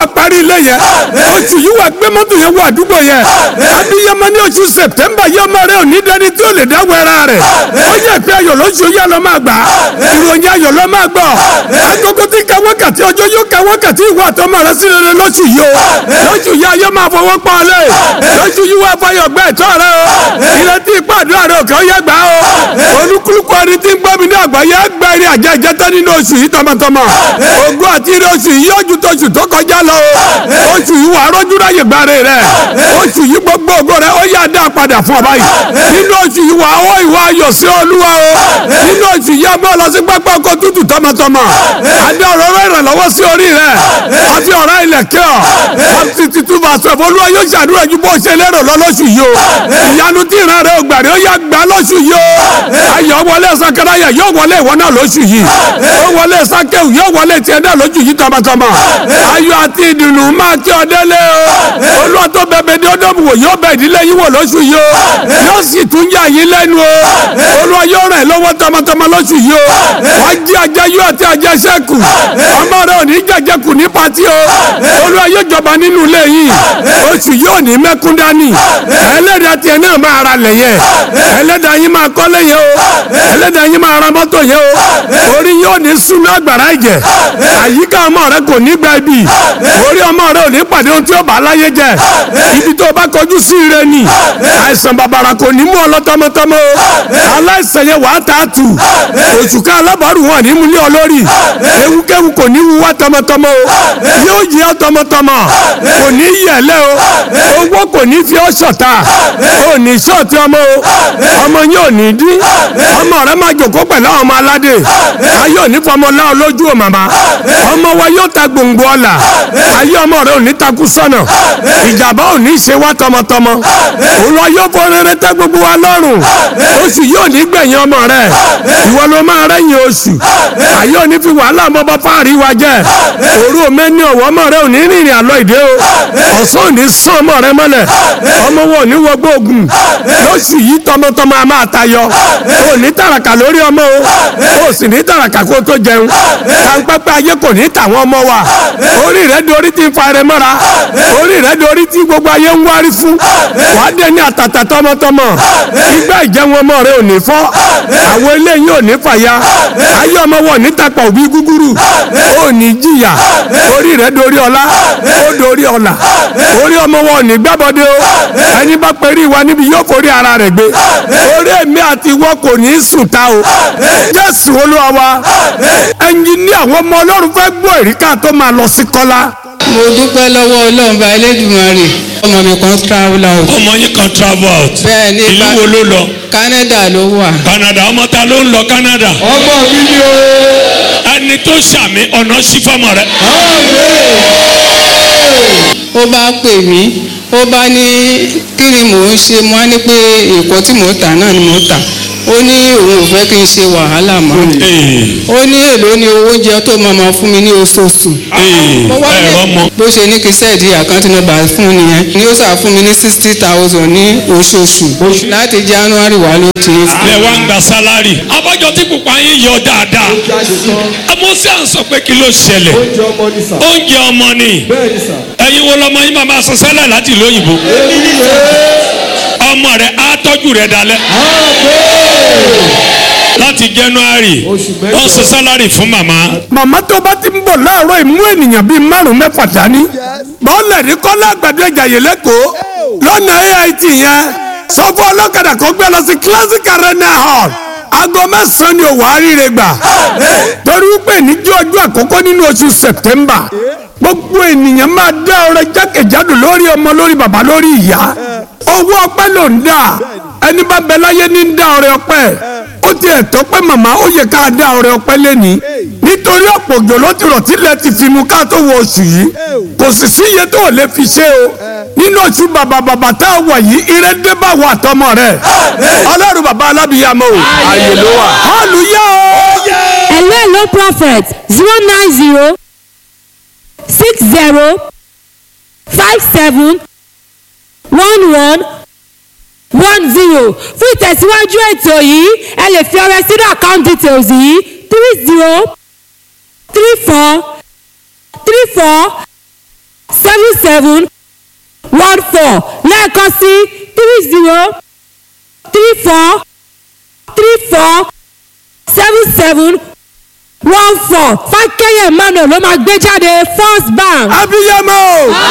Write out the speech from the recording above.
parí ilé yẹn oṣù yìí wà gbé mọ́tò yẹn wọ àdúgbò yẹn abiyamọ ní oṣù sẹpẹtẹmbà yẹ ọmọ rẹ ò ní dẹni tí ó lè dá wẹrẹ rẹ ó yẹ pé ayọ̀ lóṣù yẹ lọ máa gbà ìròyìn ayọ̀ lọ máa gbọ́ agogo tí ka wákàtí ọjọ́ yóò ka wákàtí ìwà àtọmọ rẹ sí rere lóṣù yìí o lóṣù yìí ayọ̀ máa fọwọ́ pa ọ lé lóṣù yìí wà fọyọ̀ gbẹ ẹ̀tọ́ rẹ o ìrètí ìpàdé rẹ òkè ó yẹ gbà o olúkúlùkù ẹni tí ń gbọ́ mi ní àgbáyé gbẹ ẹni àjẹ ìjẹtẹ nínú oṣù yìí tọmọtọmọ ògùn àti ire oṣù yìí yóò ju tóṣù tó kọjá lọ o oṣù yìí wà á rọ́jú ráyè gbáre rẹ oṣù yìí gbogbo ògo rẹ ó yà dá padà fún ọ báyìí nínú oṣù yìí wà á wọ ìwà ayọ̀ sí olúwa o nínú oṣù yìí a bọ́ lọ sí pápá ọkọ̀ tútù tọmọtọmọ adé ọ̀rọ̀ rẹ ìrànlọ́wọ́ sí orí rẹ àfi ọ̀rá ilẹ̀ kẹ́ ọ àti titun bàṣọ olúwa yóò ṣàdúrà ju bó ṣe lérò lọ lóṣù yìí o ìyanu tí ìran rẹ ò gbàrí ó yà gbà lóṣù yìí o ayọ̀ wọlé sakaraya yóò wọlé ìwọ náà lóṣù yìí ó wọlé sakewu yóò wọlé tiẹ̀ náà lóṣù yìí tọmọtọmọ ayọ̀ àti ìdùnnú máa kí ọ délé o olúwa tó bẹ̀bẹ̀ ní ọdún wò yóò bẹ̀ ìdílé yín wò lóṣù yìí o yóò sì tún yà yín lẹ́nu o olúwa yóò rẹ̀ lọ́wọ́ tọmọtọmọ lóṣù yìí o wá jí ajayú àti ajẹsẹ́kù ọmọ rẹ ò ní jẹjẹkù ní pati o olúwa yóò jọba nínú ilé yìí oṣù yóò ní mẹ́kún dání ẹlẹ́dàá tiẹ̀ náà máa ra lẹ̀ yẹn ẹlẹ́dàá yín máa kọ́lé yẹn o ẹlẹ́dàá yín máa ra mọ́tò yẹn o orí yóò ní súnú àgbàrá ìjẹ àyíká ọmọ rẹ kò ní gba ibi orí ọmọ rẹ ò ní pàdé ohun tí ó bá láyé jẹ ibi tó bá kọjú sí ire ni àìsàn bàbàrà kò ní mú ọ lọ tọmọtọmọ o aláìsàn yẹn wàá tà á tù òṣùká alábàárù wọn ní mú ní ọ lórí ewúkéwu kò ní wú wá tọmọtọmọ o yóò yí ọ tọmọtọmọ kò ní yẹlẹ o owó kò ní fi ọ ṣọ̀tá o ní ṣọ́ọ̀tì ọmọ o ọmọ yín ò ní dín ọmọ rẹ máa jòkó pẹ̀lú àwọn ọmọ aládé ayé ò ní fọmọ láwọn lójú o màmá ọmọ wa yóò ta gbòǹgbò ọ̀la ayé ọmọ rẹ ò ní takú sọ́nà ìjàmbá ò ní ṣe wá tọmọtọmọ òun lọ yóò fọ rere tẹ gbogbo wa lọ́rùn oṣù yóò ní gbẹ̀yìn ọmọ rẹ ìwọ ló máa rẹ́yìn oṣù ayé ò ní fi wàhálà ọmọ bá fáàrí wa jẹ òru òmẹ́ni ọ̀wọ́ ọmọ rẹ ò ní rìnrìn àlọ́ ìdè o ọ̀sán ò ní sán ọmọ rẹ mọ́lẹ̀ ọmọ wọn ò ní wọgbọ́ ogun lóṣù yìí tọmọtọmọ a máa tayọ ò ní tàràkà lórí ọmọ o ò sì ní tàràkà kó tó jẹun kàńpẹ́pẹ́ ayé kò ní tàwọn ọmọ wa orí rẹ dorí ti ń fa ẹrẹ mọ́ra orí rẹ dorí tí gbogbo ayé ń wárí fún wàá dé ní àtàtà tọmọtọmọ ìgbà ìjẹun ọmọ rẹ ò ní fọ́ àwọn eléyìí ò ní fàya ayé ọmọ wọn ò ní tapà òbí gúgúrú ò ní jìyà orí rẹ dorí ọlá ó dorí ọlà orí ọmọ wọn ò ní gbábọdé o ẹni bá pẹ̀rí wa níbi yóò forí ara rẹ̀ gbé orí èmi àti ìwọ kò ní sùn ta o jésù olúwa wa ẹnjìn ní àwọn ọmọ ọlọ́run fẹ́ gbọ́ èríkà tó máa lọ sí kọ́lá mo dúpẹ́ lọ́wọ́ ọlọ́run bá elédùnmarè ọmọ mi kan travel out ọmọ yín kan travel out bẹ́ẹ̀ ní ìlú bá- wo ló lọ Canada ló wà. Canada ọmọ ta ló ń lọ Canada ọmọ mi ni o. ẹni tó ṣàmì ọ̀nà sí fọmọ rẹ ó bá pè mí ó bá ní kí ni mò ń ṣe mo á ní pé èkó tí mò ń tà náà ni mò ń tà ó ní òun ò fẹ́ kí n ṣe wàhálà mọ́ ó ní èló ni owó oúnjẹ tó máa ma fún mi ní oṣooṣù mo wá ní ẹ̀rọ mọ bó ṣe ní kí sẹ́ẹ̀dì àkáǹtì nọ́mbà fún nìyẹn ni ó sà fún mi ní sixty thousand ní oṣooṣù láti January wá ló ti ń lẹ wá ń gba sálárì abájọ tí pupa yín yọ dáadáa ọmọ sí à ń sọ pé kí ló ṣẹlẹ̀ oúnjẹ ọmọ ni sà. oúnjẹ ọmọ ni bẹ́ẹ̀ ni sà. ẹ̀yin wo lọmọ yín máa máa sọ sẹ́lẹ̀ láti ìlú òyìnbó èmi ni sà. ọmọ rẹ á tọ́jú rẹ dalẹ̀ láti January Oṣù mẹ́jọ. wọ́n sọ sálárì fún màmá màmá tó bá ti ń bọ̀ láàárọ̀ ìmú ènìyàn bíi márùn-ún mẹ́fà dání bọ́ọ̀lẹ̀ ní kọ́lá àgbàdo ìjàyè lẹ́kọ̀ọ́ lọ́nà AIT yẹn sọ fún ọlọ́kadà kó gbé lọ sí classic arena hall aago mẹ́sàn-án ni òwò àríire gbà torí wípé níjọ́ ọjọ́ àkọ́kọ́ nínú oṣù September gbogbo ènìyàn máa dá ọrẹ jákèjádò lórí ọmọ lórí bàbá lórí ìyá owó ọpẹ́ ló ń dà ẹni bá bẹ láyé ní ń dá ọrẹ ọpẹ́ ó ti ẹ̀tọ́ pé màmá ó yẹ ká dá ọrẹ ọpẹ́ lẹ́ni nítorí ọ̀pọ̀ òjò ló ti rọ̀ tílẹ̀ ti fi mu ká tó wọ oṣù yìí kò sì sí iye tó lè fi ṣe o nínú oṣù bàbà bàbà tá a wà yìí ire dé bá wà tọmọ rẹ ọlọ́run bàbá alábìyàmọ́ o ààyè ló wà hallelujah o. hello hello prophet zero nine zero six zero five seven one one one zero fún ìtẹ̀síwájú ètò yìí ẹ lè fi ọrẹ sínú account details yìí three zero three four three four seven seven one four lẹ́ẹ̀kan sí three zero three four three four seven seven one four fákẹ́yẹ̀ emmanuel ló máa gbé jáde first bank. abiyamọ o